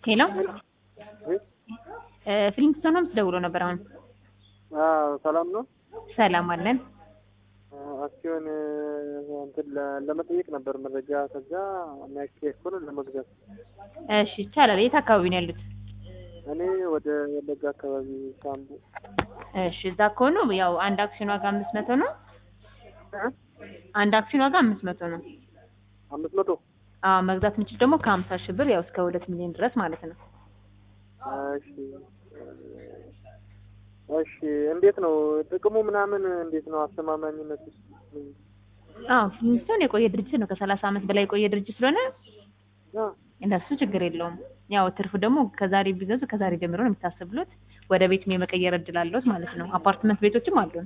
ሄሎ ፍሊንግስቶን ሆምስ ደውሎ ነበር። አሁን ሰላም ነው። ሰላም አለን። አክሲዮን እንትን ለ- ለመጠየቅ ነበር መረጃ። ከዛ የሚያካሄድ ከሆነ ለመግዛት። እሺ ይቻላል። የት አካባቢ ነው ያሉት? እኔ ወደ ወለጋ አካባቢ ሳምቡ። እሺ እዛ ከሆኑ ያው አንድ አክሲዮን ዋጋ አምስት መቶ ነው። አንድ አክሲዮን ዋጋ አምስት መቶ ነው። አምስት መቶ አዎ መግዛት የምችል ደግሞ ከሀምሳ ሺህ ብር ያው እስከ ሁለት ሚሊዮን ድረስ ማለት ነው። እሺ እሺ። እንዴት ነው ጥቅሙ ምናምን እንዴት ነው አስተማማኝነት? አዎ ፍሊንግስቶን የቆየ ድርጅት ነው። ከሰላሳ ዓመት በላይ የቆየ ድርጅት ስለሆነ አ እንደሱ ችግር የለውም። ያው ትርፉ ደግሞ ከዛሬ ቢገዙ ከዛሬ ጀምሮ ነው የሚታሰብሎት። ወደ ቤትም የመቀየር እድል አለዎት ማለት ነው። አፓርትመንት ቤቶችም አሉን።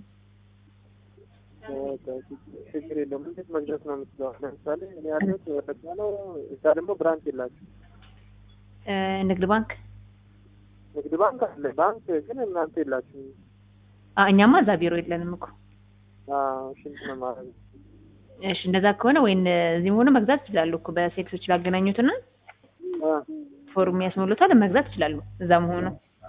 በቃ ችግር የለውም። እንዴት መግዛት ነው የምችለው? ለምሳሌ እኔ ያለሁት ወለጋ ነው። እዛ ደግሞ ብራንች የላችሁ። እ ንግድ ባንክ ንግድ ባንክ አለ። ባንክ ግን እናንተ የላችሁ። አ እኛማ እዛ ቢሮ የለንም እኮ። ሽንት ነው ማለት ነው። እሺ እንደዛ ከሆነ ወይን እዚህም ሆኖ መግዛት ይችላሉ እኮ በሴልሶች ላገናኙትና አ ፎርም ያስሞሉታል መግዛት ይችላሉ። እዛ መሆኑ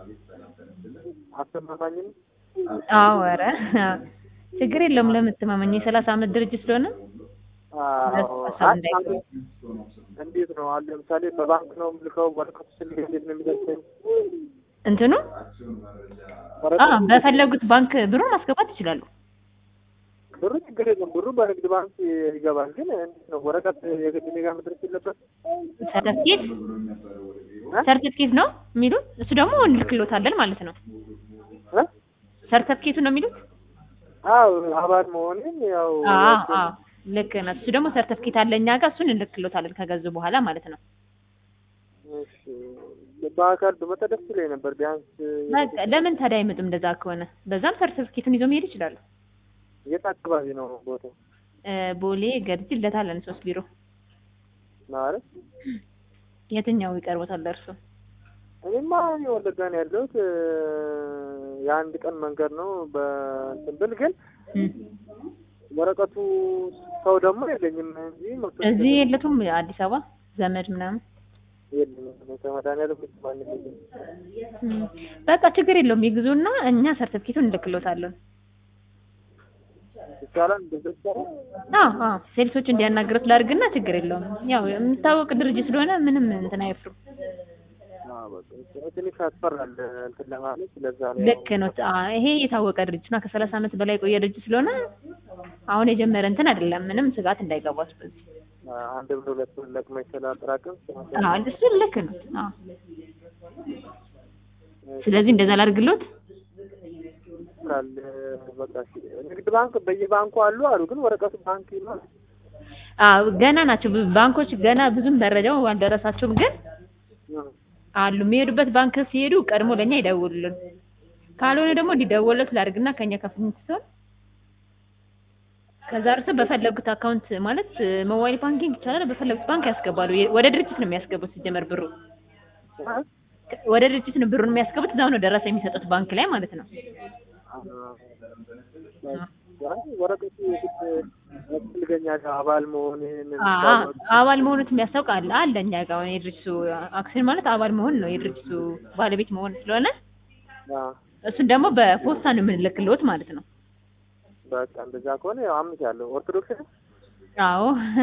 አስተማማኝ ነው። አዎ ኧረ ችግር የለውም። ለምትማመኝ የሰላሳ ዓመት ድርጅት ስለሆነ አዎ። ሀሳብ እንዳይገባ። እንዴት ነው አሁን ለምሳሌ በባንክ ነው የምልከው ወረቀቱ ስልክ እንዴት ነው የሚደርሰኝ? እንትኑ አ ወረቀቱ በፈለጉት ባንክ ብሩን ማስገባት ይችላሉ። ብሩ ችግር የለም። ብሩ በንግድ ባንክ ይገባል። ግን እንዴት ነው ወረቀት የግድ እኔ ጋር መድረስ የለበት? ሰርተፍኬት ሰርተፍኬት ነው የሚሉት። እሱ ደግሞ እንልክሎታለን ማለት ነው። እ? ሰርተፍኬቱ ነው የሚሉት። አዎ አባል መሆኔን ያው አዎ አዎ ልክ ነው። እሱ ደግሞ ሰርተፍኬት አለ እኛ ጋር እሱን እንልክሎታለን ከገዙ በኋላ ማለት ነው። እሺ በአካል በመጣ ደስ ይለኝ ነበር። ቢያንስ በቃ ለምን ታዲያ አይመጡም? እንደዛ ከሆነ በዛም ሰርተፍኬቱን ይዞ መሄድ ይችላሉ። የት አካባቢ ነው ቦታው እ ቦሌ ገርጂ ለታለን ሶስት ቢሮ ማለት? የትኛው ይቀርቦታል ለእርሶ? እኔማ እኔ ወለጋ ነው ያለሁት። የአንድ ቀን መንገድ ነው በእንትን ብል ግን እም። ወረቀቱ ሰው ደግሞ የለኝም እንጂ መቶ እዚህ የለቱም አዲስ አበባ ዘመድ ምናምን የለኝም ከመድኃኒዓለም ውጭ ማንም የለኝም። እም። በቃ ችግር የለውም ይግዙና እኛ ሰርተፍኬቱን እንልክሎታለን። ይቻላል እንደዛ ይቻላል። አዎ አዎ ሴልሶች እንዲያናግሩት ላድርግና ችግር የለውም። ያው የሚታወቅ ድርጅት ስለሆነ ምንም እንትን አይፍሩ። አዎ በቃ ትንሽ ያስፈራል እንትን ለማለት ለዛ ነው ልክ ነው። አ- ይሄ የታወቀ ድርጅት ነው። ከሰላሳ ዓመት በላይ የቆየ ድርጅት ስለሆነ አሁን የጀመረ እንትን አይደለም። ምንም ስጋት እንዳይገባት በዚህ አንድ ብር ሁለት ብር ለቅመ ስላጠራቅም አዎ እሱ ልክ ነው። አዎ ስለዚህ እንደዛ ላድርግሎት። ይችላል። በቃ እሺ። ንግድ ባንክ በየባንኩ አሉ አሉ ግን ወረቀቱ ባንክ ይላል። አዎ ገና ናቸው ብዙ ባንኮች ገና ብዙም መረጃው አልደረሳቸውም፣ ግን አሉ የሚሄዱበት ባንክ ሲሄዱ ቀድሞ ለኛ ይደውሉልን። ካልሆነ ደግሞ እንዲደወለት ላድርግና ከኛ ከፍንት ሲሆን ከዛ እርስ በፈለጉት አካውንት ማለት ሞባይል ባንኪንግ ይቻላል። በፈለጉት ባንክ ያስገባሉ። የ- ወደ ድርጅት ነው የሚያስገቡት ሲጀመር ብሩ ወደ ድርጅት ነው ብሩን የሚያስገቡት። እዛው ነው ደረሰ የሚሰጡት ባንክ ላይ ማለት ነው። ወረቀቱ የግድ ያስፈልገኛል አባል መሆኔን አ- አባል መሆኑት የሚያስታውቅ አለ አለ እኛ ጋር አሁን የድርጅቱ አክሲዮን ማለት አባል መሆን ነው የድርጅቱ ባለቤት መሆን ስለሆነ እሱን ደግሞ በፖስታ ነው የምንልክልዎት ማለት ነው። በቃ እንደዛ ከሆነ ያው አምት ያለው ኦርቶዶክስ ነው አዎ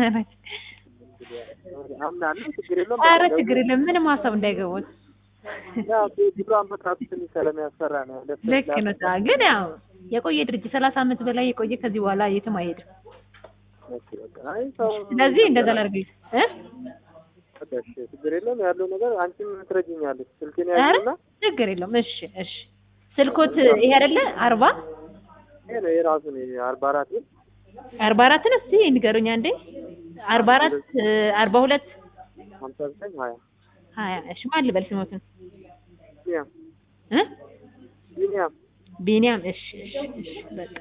አምናለሁ። ችግር የለውም። ኧረ ችግር የለም ምንም ሀሳብ እንዳይገቡት። ያው ግብረ አመጣጡ ትንሽ ስለሚያስፈራ ነው። ደስ ልክ ነው። ታ- ግን ያው የቆየ ድርጅት ሰላሳ ዓመት በላይ የቆየ ከዚህ በኋላ የትም አይሄድም። ኦኬ፣ በቃ አይ ሰው ስለዚህ እንደዛ ላድርግልህ እ በቃ እሺ፣ ችግር የለውም። ያለው ነገር አንቺም ትረጂኛለሽ። ስልኬን ኧረ ያዥና ችግር የለውም። እሺ እሺ ስልኮት ይሄ አይደለ አርባ ይሄ ነው የራሱ ነው አርባ አራት ብር አርባ አራትን እስቲ ንገሩኝ አንዴ አርባ አራት አርባ ሁለት ሀምሳ ዘጠኝ ሀያ ሀያ እሺ ማን ልበል ስሞትን ቢኒያም እ ቢኒያም ቢኒያም እሺ እሺ እሺ በቃ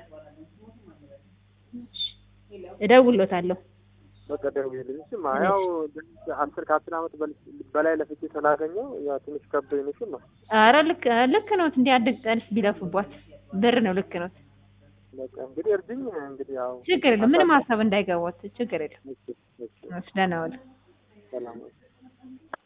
እሺ እደውልሎታለሁ በቃ ደውዬልኝ። እሺማ ያው አስር ከአስር ዓመት በል- በላይ ለፍቼ ስላገኘው ያው ትንሽ ከብዶኝ ነው። እሺማ ኧረ ልክ ልክ ነው እንዲህ አንድ ቀንስ ቢለፉባት ብር ነው ልክ ነው በቃ እንግዲህ እርጅኝ እንግዲህ ያው ችግር የለም ምንም ሀሳብ እንዳይገባት ችግር የለም እሺ፣ እሺ፣ እሺ ደህና ዋሉ ሰላም